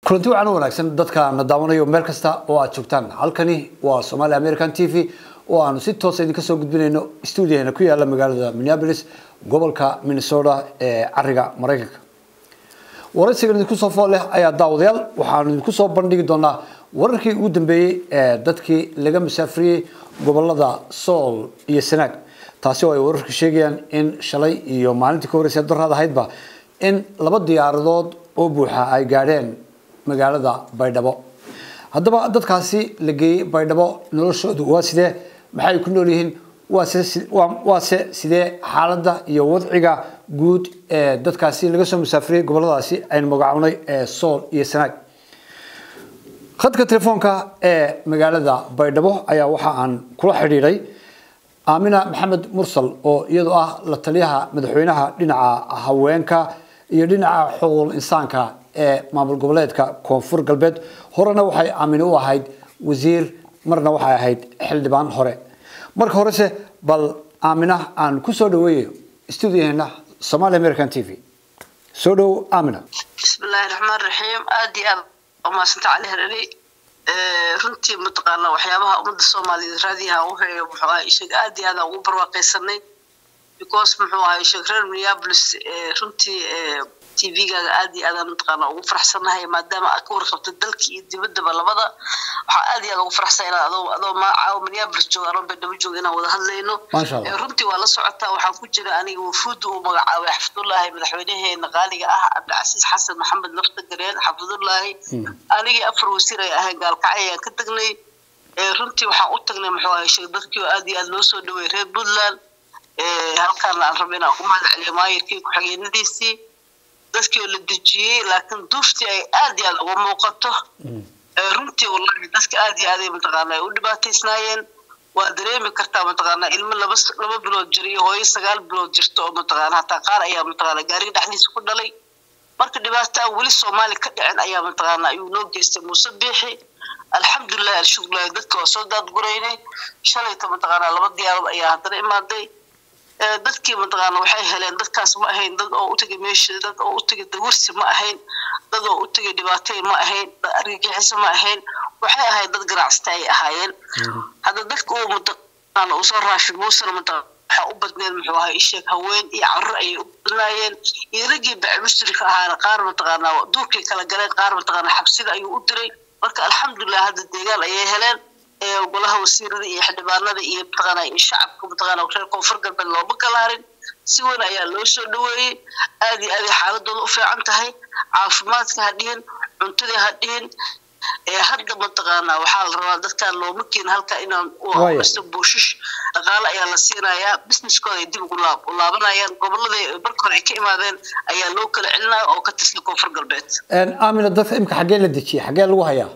kulanti wacan u wanaagsan dadka na daawanayo meel kasta oo aad joogtaan halkani waa somali american t v oo aanu si toosa idinka soo gudbinayno stuudiyaheena ku yaala magaalada minneapolis gobolka minnesota ee cariga maraykanka waraysigan idinku soo fool leh ayaa daawadayaal waxaanu idinku soo bandhigi doonaa wararkii ugu dambeeyey ee dadkii laga masaafriyey gobolada sool iyo sanaag taasi oo ay wararka sheegayaan in shalay iyo maalintii ka horreysay daraad ahaydba in laba diyaaradood oo buuxa ay gaadheen magaalada baydhabo haddaba dadkaasi la geeyey baydhabo noloshoodu waa sidee maxay ku nool yihiin waase sidee xaaladda iyo wadciga guud ee dadkaasi laga soo musaafiriyey goboladaasi aynu magacawnay ee sool iyo sanaag khadka telefoonka ee magaalada baydhabo ayaa waxa aan kula xidhiidhay aamina maxamed mursal oo iyadoo ah la taliyaha madaxweynaha dhinaca haweenka iyo dhinaca xuquuqul insaanka ee maamul goboleedka koonfur galbeed horena waxay aamine u ahayd wasiir marna waxay ahayd xildhibaan hore marka horese bal aamina aan ku soo dhaweeyo stuudiyaheena somali american t v soo dhow aamina bismillahi raxmaan raxiim aada iyo aad umahadsanta cali harari runtii mataqaana waxyaabaha ummadda soomaaliyeed raadiyaha u heeyo muxuu ahay ishag aada iyo aada ugu barwaaqaysanay because muxuu ahay ishag reer minneapolis runtii tvgaaga aad iyo aadaan mataqaana ugu faraxsanahay maadaama aad ka warqabta dalka iyo dibaddaba labada waxaa aad iyo aad ugu faraxsan inaan adoo adoo magacaawo minneapolis jooga anoo baydhabo jooga inaan wada hadlayno runtii waa la socotaa waxaan ku jira aniga wafuudda uu magacaabay xafidullaahi madaxweynaheena qaaliga ah cabdicasiis xasan maxamed lafta gareen xafidullaahi anigii afar wasiir ay ahayn gaalkacay ayaan ka tagnay runtii waxaan u tagnay muxuu ahay sheeg dadkii oo aad iyo aad loo soo dhaweeyay reer puntland halkaana aan raba inaan ku mahad celiyo maayirkii ku-xigeenadiisii dadkii oo la dejiyey laakiin duuftii ay aad iyo aad uga muuqato runtii wallahi dadka aad iyo aaday mataqaana ay u dhibaataysnaayeen waa dareemi kartaa mataqaana ilmo laba laba bilood jira iyo hooyo sagaal bilood jirta oo mataqaana hataa qaar ayaa mataqaana gaariga dhexdiisa ku dhalay marka dhibaato aan weli soomaali ka dhicin ayaa mataqaana ayuu noo geystay muuse biixi alxamdulilahi alshukrilahi dadka waa soo daadguraynay shalayta mataqaana laba diyaarad ayaa haddana imaaday dadkii mataqaana waxay heleen dadkaas ma ahayn dad oo u tegay meesha dad oo u tegay dawirsi ma ahayn dad oo u tegay dhibaatay ma ahayn dad argagixiso ma ahayn waxay ahayd dad ganacsata ay ahaayeen hadda dadka uu mataqaana uu soo raashin muusena mataqaana waxaa u badneed muxuu ahaa isheeg haween iyo carruur ayay u badnaayeen iyo raggii baci mushrika ahaana qaar mataqaana duurkay kala galeen qaar mataqaana xabsida ayuu u diray marka alxamdulilah hadda deegaan ayay heleen golaha wasiirada iyo xildhibaanada iyo mataqaana iyo shacabka mataqaana reer koonfur galbeed looma galaarin si weyn ayaa loo soo dhaweeyey aad iyo aaday xaaladooda u fiican tahay caafimaadka ha dhihin cuntadii ha dhihin hadda mataqaana waxaa la rabaa dadkaan looma keena halka inaan sta buushish dhaqaale ayaa la siinayaa businesskooda ay dib ugu laab u laabanayaan goboladii marka hore ay ka imaadeen ayaa loo kala celinaya oo ka tirsan koonfur galbeed aamina dadka imika xaggee la dejiyay xaggee lagu hayaa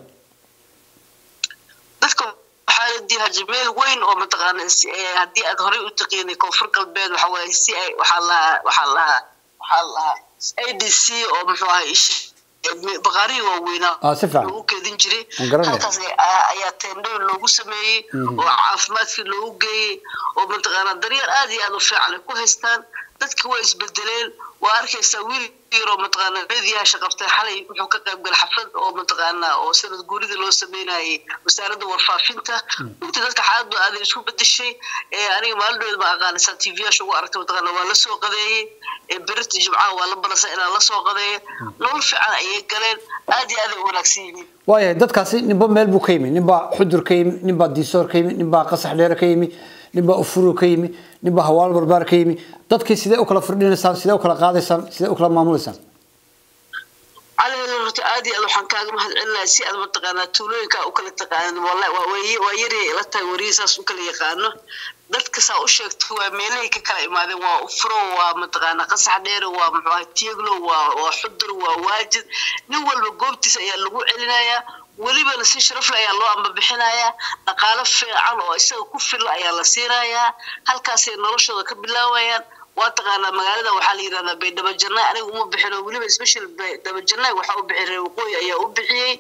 dadka waxaa la diihaji meel weyn oo mataqaana haddii aad horey u taqiinay koonfur galbeed waxa waaye si ay waxaa lahaa waxaa lahaa waxaa lahaa a d c oo muxuu ahay baqaarihii waaweynaa loogu keedin jiray halkaas ayaa teendhooyin loogu sameeyey oo caafimaadkii loogu geeyey oo mataqaana daryeel aad iyo aad u fiican ay ku haystaan dadki way isbedeleen waa arkaysaa wiil yaroo mataqaana meediyaasha qabtay xalay wuxuu ka qayb galay xaflad oo mataqaana oo sanad guurida loo sameynayay wasaaradda warfaafinta runtii dadka xaaladdu aaday isku bedeshay aniga maalindhood ma aqaanaysaa t v yaasha ugu aragtay mataqaana waa la soo qadeeyey berita jimcaha waa la balasay inaan la soo qadeeyo nolol fiican ayay galeen aad iyo aad ay u wanaagsan yihiin waayahay dadkaasi ninba meel buu ka yimi ninbaa xudur ka yimi ninbaa diisoor ka yimi ninbaa qasax dheere ka yimi ninbaa ufuro ka yimi ninbaa hawaal barbaar ka yimi dadkii sidee u kala firdhinaysaan sidee u kala qaadaysaan sidee u kala maamulaysaan cali horta aad iyo aad waxaan kaaga mahad celinahay si aad mataqaanaa tuulooyinka u kala taqaanin wallahi waa yari la tahay wariyi saas u kala yaqaano dadka saa u sheegto waa meelahay ka kala imaadeen waa ufuro waa mataqaana qasax dheere waa muxuu ahay tieglo waa waa xudur waa waajid nin walba goobtiisa ayaa lagu celinayaa welibana si sharafle ayaa loo ambabixinayaa dhaqaalo fiican oo isaga ku filla ayaa la siinayaa halkaasay noloshooda ka bilaabayaan waa taqaanaa magaalada waxaa la yidhahdaa baydhabo jannaay aniga uma bixin oo weliba special baydhabo jannaay waxaa u bixiyay reer waqooyi ayaa u bixiyey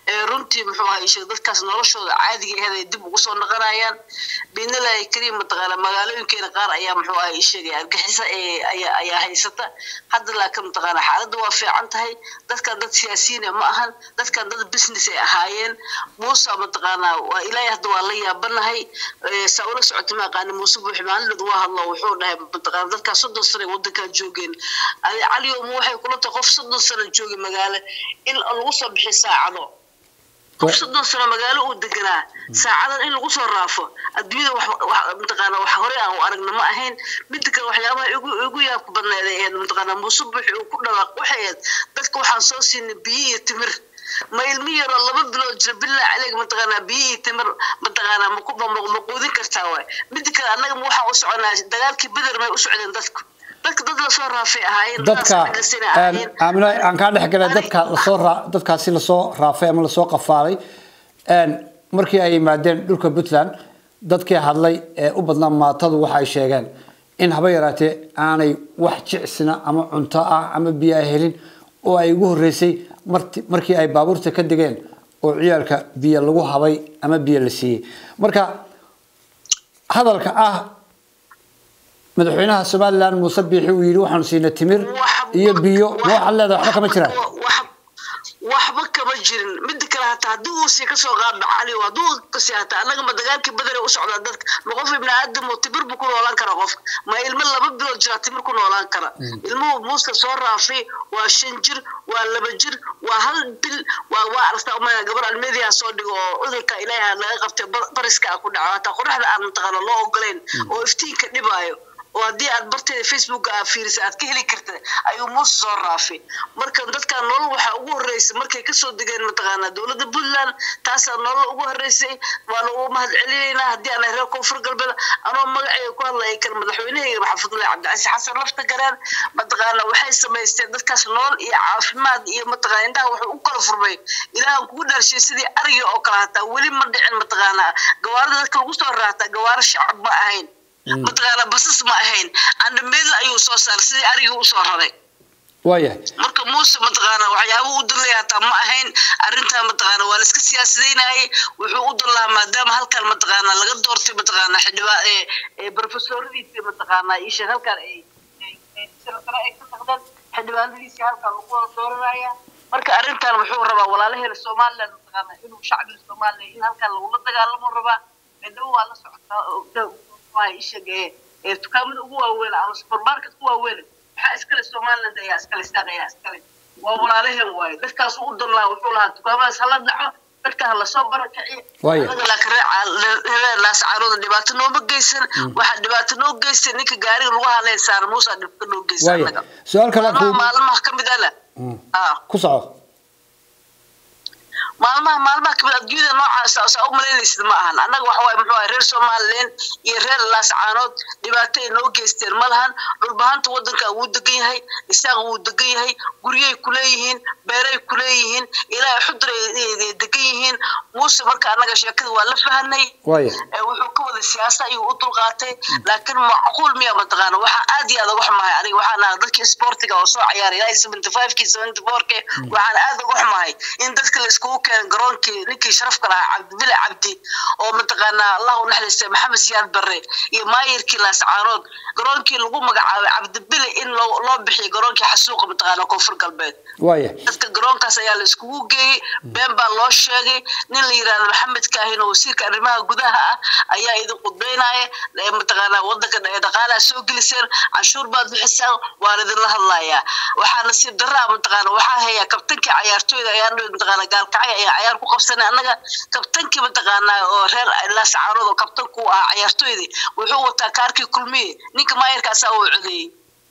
runtii muxuu ahaa isheeg dadkaas noloshooda caadiga aheed ay dib ugu soo noqonayaan biidnillahi kariim mataqaana magaalooyinkeena qaar ayaa muxuu ahaa isheegay argixisa ayaa haysata hadda laakiin mataqaana xaaladda waa fiican tahay dadkan dad siyaasiyiina ma ahan dadkan dad business ay ahaayeen muuse mataqaana waa ilaahay hadda waa la yaabanahay saa ula socota ma aqaani muuse buuxi maalinad waa hadlo wuxuu dhahay mataqaana dadkaas soddon sano ay waddankan joogeen caliyo ma waxay kula tahay qof soddon sano joogay magaalo in lagu soo bixi saacado qof soddon sano magaalo uu deganaa saacadan in lagu soo raafo adduunyada mataqaana wax horey aan u aragna ma ahayn midda kale waxyaabaha igu igu yaabka badneed ay ahayd mataqaana muuse buuxi uu ku dhawaaq waxay ahayd dadka waxaan soo siinay biyo iyo timir ma ilmi yaroo laba bilood jira bilaa caleeg mataqaanaa biyo iyo timir mataqaanaa maku ma quudin kartaa waay midda kale annaga ma waxaan u soconaa dagaalkii beder may u socdeen dadku dadka dad lasoo raafay ahaayeen dadka aamino aan kaa dhex galay dadka lasoo raa dadkaasi lasoo raafay ama lasoo qafaalay markii ay yimaadeen dhulka puntland dadkii hadlay ee u badnaa maatadu waxay sheegeen in haba yaraatee aanay wax jicsina ama cunto ah ama biyo ay helin oo ay ugu horreysay markii ay baabuurta ka degeen oo ciyaalka biyo lagu habay ama biyo la siiyey marka hadalka ah madaxweynaha somaliland muuse biixi uu yidhi waxaanu siinay timir iyo biyo ma waxaad leedahay waxba kama jiraan waxba kama jirin mida kale hataa haddii uu sii kasoo qaadno cali hadduu kasi hataa annaga ma dagaalkii badare u socdaa dadka ma qof ibni aadam oo timir buu ku noolaan kara qofka ma ilmo laba bilood jiraa timir ku noolaan kara ilmuhu muuska soo raafay waa shan jir waa laba jir waa hal bil waa waa aragtaa umaya gabar almeediyaa soo dhigo oo cudurka ilaaha laga qabtay bariska a ku dhaco hataa qoraxda aan mataqaana loo ogoleyn oo iftiinka dhibaayo oo haddii aad barteeda facebooka aad fiirisa aad ka heli karta ayuu muuse soo raafay marka dadkan nolol waxaa ugu horreysay markay kasoo degeen mataqaanaa dowladda puntland taasaa nolol ugu horreysay waana ugu mahad celinaynaa haddii aan reer koonfur galbeed anoo magaceyga ku hadlaya kan madaxweynehayga maxaafadulahi cabdicasiis xasan lafta gareen mataqaana waxay samaysteen dadkaas nolol iyo caafimaad iyo mataqaana indhaha wuxuu u kala furmay ilaahan kugu dhaarshay sidii ariga oo kale hataa weli ma dhicin mataqaanaa gawaarida dadka lagu soo raataa gawaaro shacab ma ahayn mataqaana basas ma ahayn andhameedla ayuu soo saaray sidii arigii usoo raray waayahay marka muuse mataqaana waxyaaba u dallaya hataa ma ahayn arrintaa mataqaana waa laiska siyaasadaynayay wuxuu u dallahaa maadaama halkan mataqaana laga doortay mataqaana xildhibaa profesoradiisi mataqaana isha halkan ay sare ay ka taqdeen xildhibaanadiisi halkan lagu wada dooranaya marka arrintan wuxuu rabaa walaalaheena somaliland mataqaana inuu shacbiga somaliland in halkan lagula dagaalamo rabaa midnaba waa la socotaa ishag ee dukaamada ugu waaweyn ama supermarket ku waaweyn maxaa iskale somaliland ayaa iskale staan ayaa iskale waa walaalaheen waaye dadkaas u dan lahaa wuxuu lahaa dukaamadaas hala dhaco dadka hala soo barakiciyo anaga laakiin reelaas caarooda dhibaato nooma geysan waxaa dhibaato noo geystay ninka gaariga lagu haleyn saara muusa dhibka noo geysa anaga su-aal kale maalmaha ka mid ala ku soco maalmaha maalmaha kamid adduunyada noocaas saa u malaynaysid ma ahan annaga waxa waaye muxuu ahay reer somaliland iyo reer laascaanood dhibaato ay noo geysteen ma lahan dhulbahanta waddanka wuu degan yahay isaaq wuu degan yahay guryay kuleeyihiin beeray kuleeyihiin ilaahay xudur ay degan yihiin muuse marka annaga sheekada waa la fahanay wuxuu ka wada siyaasa ayuu u dulqaatay laakiin macquul miya mataqaana waxaa aad iyo aad uga xumahay aniga waxaan ahaa dadkii sportiga oo soo ciyaaray ilaahay seventy five kii seventy four kii waxaan aad uga xumahay in dadka la iskugu keen garoonkii ninkii sharafka lahaa cabdibile cabdi oo mataqaanaa allah u naxariistay maxamed siyaad barre iyo maayirkii laascaanood garoonkii lagu magacaabay cabdibile in loo bixiyo garoonkii xasuuqa mataqaana koonfur galbeed dadka garoonkaas ayaa la iskugu geeyey been baa loo sheegay nin la yirahdo maxamed kaahin oo wasiirka arrimaha gudaha ah ayaa idin qudbeynaya mataqaanaa wadanka dhaqaalaha soo geliseen canshuur baad bixisaan waan idinla hadlayaa waxaa nasiib daraa mataqaana waxaa hayaa kabtankii cayaartooyda ayaa mataqaana gaalkacay ayaa cayaar ku qabsanay annaga kabtankii mataqaanaa oo reer laascaanood oo kabtanku ah cayaartooydii wuxuu wataa kaarkii kulmiye ninka maayarkaasaa uu codeeyey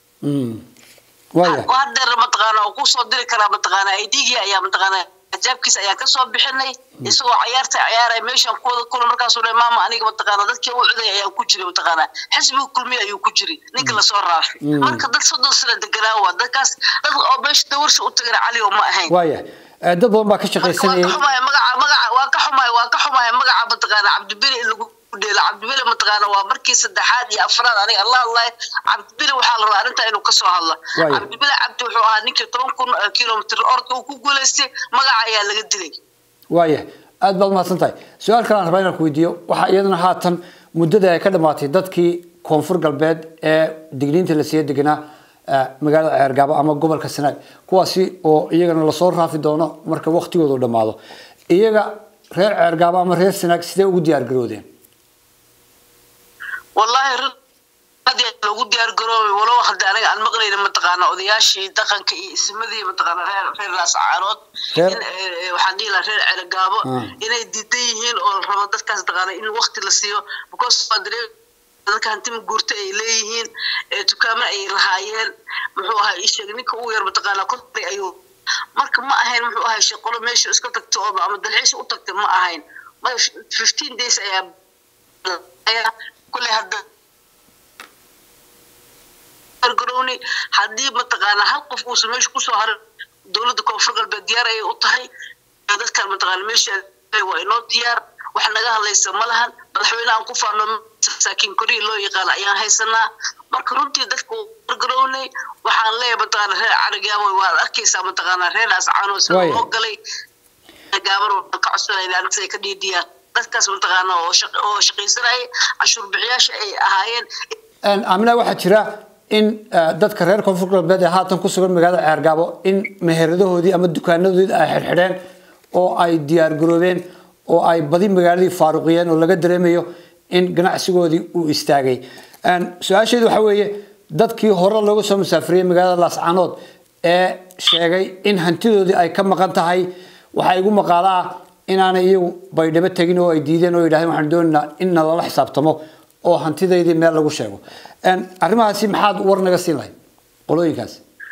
hadeer mataqaana oo kusoo diri karaa mataqaana idgii ayaa mataqaana ajaabkiisa ayaa kasoo bixinay isagoo cayaarta ciyaaray meeshan kuwada kula markaasuu le maama aniga mataqaana dadkii u coday ayaa ku jiray mataqaana xisbiga kulmiye ayuu ku jiray ninka lasoo raafay marka dad soddon sano deganaa waa dadkaas dad oo meesha dawarsha u tagana cali oo ma ahayn waaya dad badan baa ka shaqaysanayay magaca magaca waa ka xumahay waa ka xumahay magaca mataqaana cabdibili in lagu dheelo cabdibili mataqaana waa markii saddexaad iyo afraad aniga allah allah cabdibili waxaa la rabaa arrintaa inuu kasoo hadlo cabdibili cabdi wuxuu ahaa ninkii toban kun kilomitr orka uu ku guulaystay magaca ayaa laga dilay waaya aad baad umahadsan tahay su-aal kale aan rabaa inaan ku weydiiyo waxaa iyadana haatan muddada ay ka dhamaatay dadkii koonfur galbeed ee digniinta la siiya deganaa magaalada ceergaabo ama gobolka sanaag kuwaasi oo iyagana lasoo raafi doono marka waktigoodu dhammaado iyaga reer ceergaabo ama reer sanaag sidee ugu diyaar garoodeen wallahi loogu diyaar garoobay walow hadda aniga aan maqlayna mataqaana odayaashii dhaqanka iyo ismadii mataqaana reer reer laascaarood waxaan dhihi lahaa reer ceragaabo inay diidan yihiin oo rabo dadkaas taqaana in wakti la siiyo because waa dareen dadka hantima guurta ay leeyihiin dukaamo ay lahaayeen muxuu ahaa isheeg ninka ugu yar mataqaana kontay ayuu marka ma ahayn muxuu ahay shaqolo meesha iska tagto oo ama dalxiis u tagtay ma ahayn fifteen days ayaa kulley hadda gargarowni haddii mataqaana hal qof uusan meesha kusoo harin dowladda koonfur galbeed diyaar ayay u tahay dadkan mataqaana meesha waa inoo diyaar wax naga hadlaysa ma lahan madaxweyne aan ku faano masaakiin koriya loo yaqaan ayaan haysanaa marka runtii dadka gargarowni waxaan leeyahay mataqaana reer caragaabo waad arkaysaa mataqaana reer ascaanoo sida loo galay gaaban waan ka codsanayna anigsa ka dhiidiyaan dadkaas mataqaana oo shaqaysanaya cashuur bixiyaasha ay ahaayeen amina waxaa jira in dadka reer koonfur galbeed ee haatan ku sugan magaalada ceergaabo in meheradahoodii ama dukaanadoodii ay xirxidheen oo ay diyaar garoobeen oo ay badi magaaladii faaruqiyeen oo laga dareemayo in ganacsigoodii uu istaagay su-aasheedu waxa weeye dadkii hore looga soo musaafiriyey magaalada laascaanood ee sheegay in hantidoodii ay ka maqan tahay waxaa igu maqaalo ah inaanay iyagu baydhabo tegin oo ay diideen oo yidhahdeen waxaan doonaynaa in nalala xisaabtamo oo hantidaydii meel lagu sheego arrimahaasi maxaad war naga siin lahayd qolooyinkaas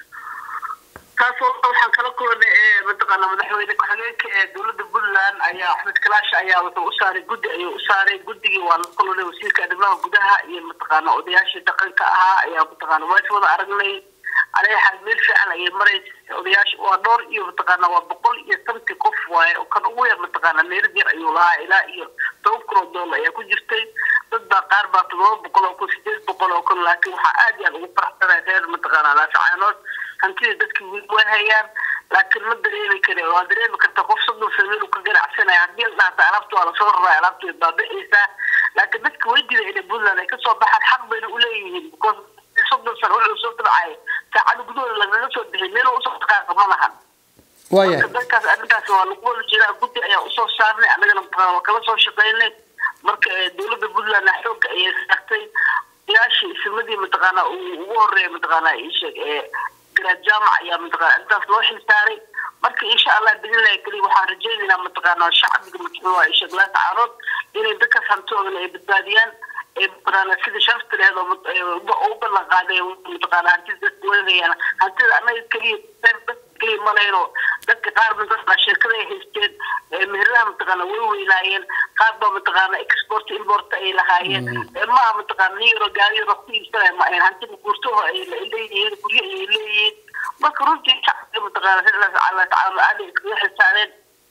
taas waxaan kala kulanay mataqaana madaxweyne ku-xigeenka ee dowladda puntland ayaa axmed kalaash ayaa wuxuu u saaray guddi ayuu u saaray guddigii waa la kulanay wasiirka arrimaha gudaha iyo mataqaana odayaashii dhaqanka ahaa ayaa mataqaana waa is wada aragnay aleexaad meel fiican ayay maraysa odayaasha waa dhowr iyo mataqaana waa boqol iyo santi qof waaye oo kan ugu yar mataqaana meelad yar ayuu lahaa ilaa iyo toban kun oo doolar ayaa ku jirtay dad baa qaar baa todoba boqol oo kun sideed boqol oo kun laakiin waxaa aad iyo aad ugu faraxsanay reer mataqaana laasacaanood hantida dadkii weli waa hayaan laakiin ma dareemi kare waa dareemi karta qof soddon sano inuu ka ganacsanaya haddii la dhahta alaabta waa lasoo raraa alaabta way baaba'aysaa laakiin dadka way diiday inay puntland ay kasoo baxaan xaq bayna uleeyihiin because soddon sano wuxuu soo dabcay saacada gudahooda lagaga soo bixi meel usoo dhaqaaqa ma lahan waaya dadkaas arrintaas waa lagu wada jiraa guddi ayaa usoo saarnay annagana waa kala soo shaqaynay marka dowladda puntland xoogga ayay saartay yaashii ismadii mataqaana ugu horeeya mataqaana isheeg ee garaad jaamac ayaa mataqaana arrintaas loo xilsaaray marka insha allah bidnillahi keliya waxaan rajaynaynaa mataqaana shacbiga matxuuha isheeg laascaarood inay dadkaas hantoodana ay badbaadiyaan mataqaana sida sharafta lehed oo u ballan qaaday mataqaana hantida dadka weynayaan hantida annaga keliya keliya ma lehno dadka qaar mataqaana shirkada ay haysteen meheradaha mataqaana way weynaayeen qaar baa mataqaana export import ay lahaayeen maaha mataqaana nin yaro gaari yaro ku iibsanaya ma ahayn hantida guurtaho ay leeyihiin guryo ayay leeyihiin marka runtii shacbiga mataqaana sidaas alla tacaala aad ay iskaga xisaabeen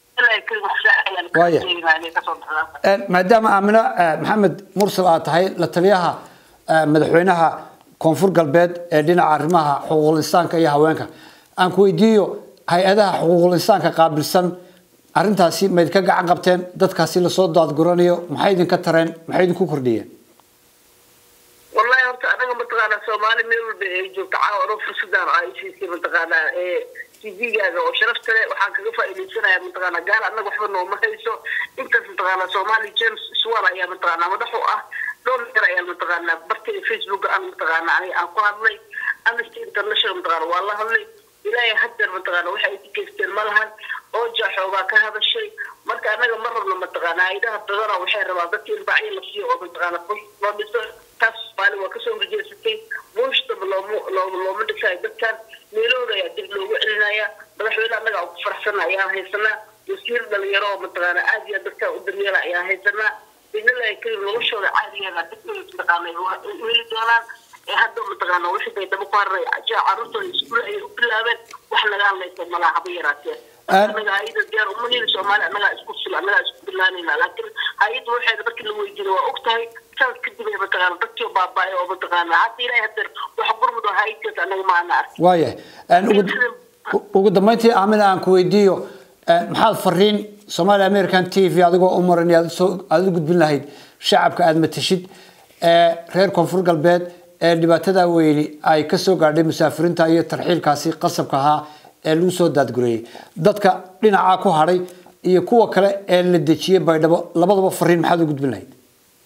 maadaama aamino maxamed mursal aad tahay la taliyaha madaxweynaha koonfur galbeed ee dhinaca arrimaha xuquuqul insaanka iyo haweenka aan ku weydiiyo hay-adaha xuquuqul insaanka qaabilsan arrintaasi ma idinka gacan qabteen dadkaasi lasoo daadguranayo maxay idinka tareen maxay idinku kordhiyeen wallahi horta anaga mataqaana soomaali meel walba ay joogto caawa fursadaan ay siisay mataqaana tvgaaga oo sharafta leh waxaan kaga faa'iidaysanaya mataqaana gaal annaga waxba nooma hayso intaas mataqaana somali james swal ayaa mataqaana madax u ah dhowr jeer ayaa mataqaana bartay facebook aan mataqaana aniga aan ku hadlay amnesty international mataqaana waa la hadlay ilaahay haddeer mataqaana waxay ay ku geysteen ma lahan oo jaaxoogaa ka hadashay marka annaga ma rabno mataqaana haydaha badana waxay rabaan dadka in bacyo la siiyo oo mataqaana loo dhiso taas soomaali waa kasoo horjeesatay buushtaba looma looma dhisayo dadkan meelooda ayaa dib loogu celinaya madaxweyne annaga aan ku faraxsana ayaan haysanaa wasiir dhalinyaro oo mataqaana aad iyo dadka u daryeela ayaan haysanaa bidnillahi karim noloshooda caadigeeda dadkooda mataqaana weli doonaan ee hadda mataqaana wixii bay daba ku haray carruurtooda iskuul ayay u bilaabeen wax naga hadlaysa malaha haba yaraatee annaga hay-ada diyaar uma nihin soomaali annagaa isku fil annagaa isku bilaanayna laakiin hay-adda waxeeda markii la weydiinay waa og tahay sanad kadib ay mataqaana dadkii baaba'ay oo mataqaana hadda ilaahay hadeer wax gurmud oo hay-adkaas annaga maana arkin waayahay ugu dambeyntii aamina aan ku weydiiyo maxaad fariin somaali american t v adigoo u maran aada u gudbin lahayd shacabka aada matashid ee reer koonfur galbeed ee dhibaatada weyni ay kasoo gaadhay musaafiriinta iyo tarxiilkaasi qasabka ahaa ee lagu soo daadgureeyey dadka dhinaca ku hadhay iyo kuwa kale ee la dejiyey baydhabo labadaba fariin maxaad u gudbin lahayd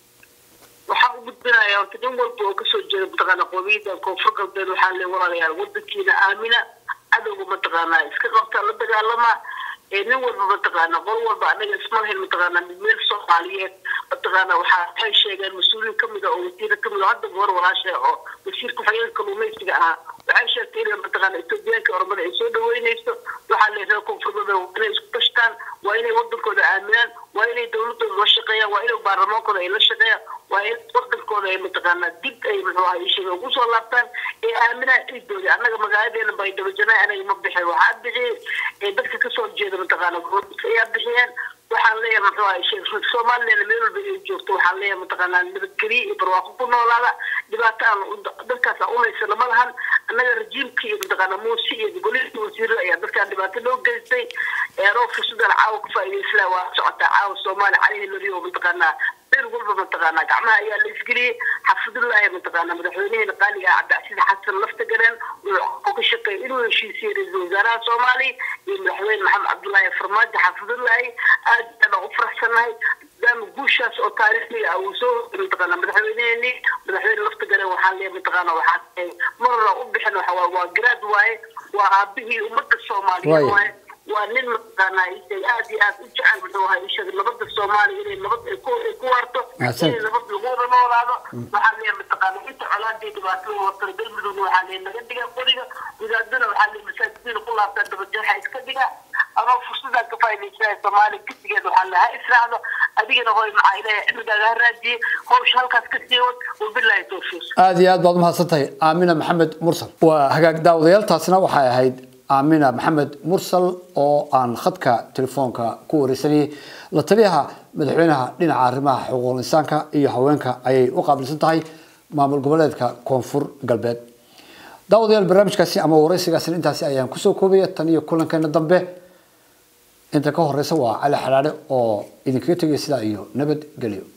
waxaan u gudbinayaa horta nin walba oo kasoo jeeda mataqaana qowmiyadda koonfur galbeed waxaa le walaalayaal wadankiina aamina cadowga mataqaanaa iska qabta la dagaalama nin walba mataqaana qol walba anaga isma lahayn mataqaana meel soomaaliyeed mataqaana waxaa waxay sheegeen mas-uuliin kamid a oo wasiira kamid oo hadda goor walaasha oo wasiirka xogeenka kalluumaysiga ahaa waxay sheegtay inay mataqaana etoobiyaanka oromada ay soo dhaweynayso waxaa le reer koonfurmada inay isku kashtaan waa inay wadankooda aaminaan waa inay dowladooda la shaqeeyaan waa inay baarlamaankooda ay la shaqeeyaan waa in wadankooda ay mataqaana dib ay muxuu ahaa ishaga ugu soo laabtaan ee aaminaan ciidoodi annaga magaaladeena baydhabajana anaga ma bixin waxaa bixiyey dadka kasoo jeeda mataqaana gobolka ayaa bixiyeen waxaan leeyahay muxuu ahay sheekh somaliland meel walba ay joogto waxaan leeyahay mataqaanaa nabadgeliye iyo barwaaqo ku noolaada dhibaato aan dadkaas aan uhaysana ma lahan annaga rajiimka iyo mataqaana muuse iyo golihii wasiirada ayaa dadkaan dhibaato loo geystay eeroo fursadan caawa ka faa'iidaysanaa waa socotaa caawa soomaali calihi lariyo mataqaanaa meel walba mataqaanaa gacmaha ayaa la isgeliyey xafidullaahi mataqaanaa madaxweynaheena qaaliga ah cabdicasiis xasan lafta galeen wuxuu ka shaqeeyay inuu heshiisiye ra-iisul wasaaraha soomaaliya iyo madaxweyne maxamed cabdullaahi farmaajo xafidullaahi aad baan u faraxsanahay maadaama guushaas oo taariikhiga ah uu soo mataqaanaa madaxweyneheeni madaxweyne lafta galeen waxaa leeyahay mataqaanaa waxaa marna u bixin waxa waa waa garaad waaye waa aabihii ummadda soomaaliyeed waaye waa nin mataqaanaa aad iyo aad u jecel muxuu ahaa ishaga nabadda soomaaliya inay nabad ay ku ay ku waarto inay nabad lagu wada noolaado waxaa leeyahay mataqaana inta colaadii dhibaatada watay galmudugna waxaa leeyahay naga dhiga qoriga gudaadana waxaa leeyahay masaajidiina ku laabtaan dabajeexa iska dhiga ama fursadaan ka faa'iidaysanaya soomaaliya gisigeed waxaa leeyahay ha israacdo adigana hooy maxaa ilaahay cilmigaaga ha raajiyey hawsha halkaas ka sii wad wabilaahi tawfiiq aada iyo aad baad umahadsan tahay aamina maxamed mursal waa hagaag daawadayaal waxay ahayd aamina maxamed mursal oo aan khadka telefoonka ku wareysanayay la taliyaha madaxweynaha dhinaca arrimaha xuquuqul insaanka iyo haweenka ayay u qaabilsan tahay maamul goboleedka koonfur galbeed daawadayaal barnaamijkaasi ama wareysigaasina intaasi ayaan kusoo koobaya tan iyo kulankeena dambe inta ka horeysa waa cali xalaale oo idinkaga tegaya sidaa iyo nabad gelyo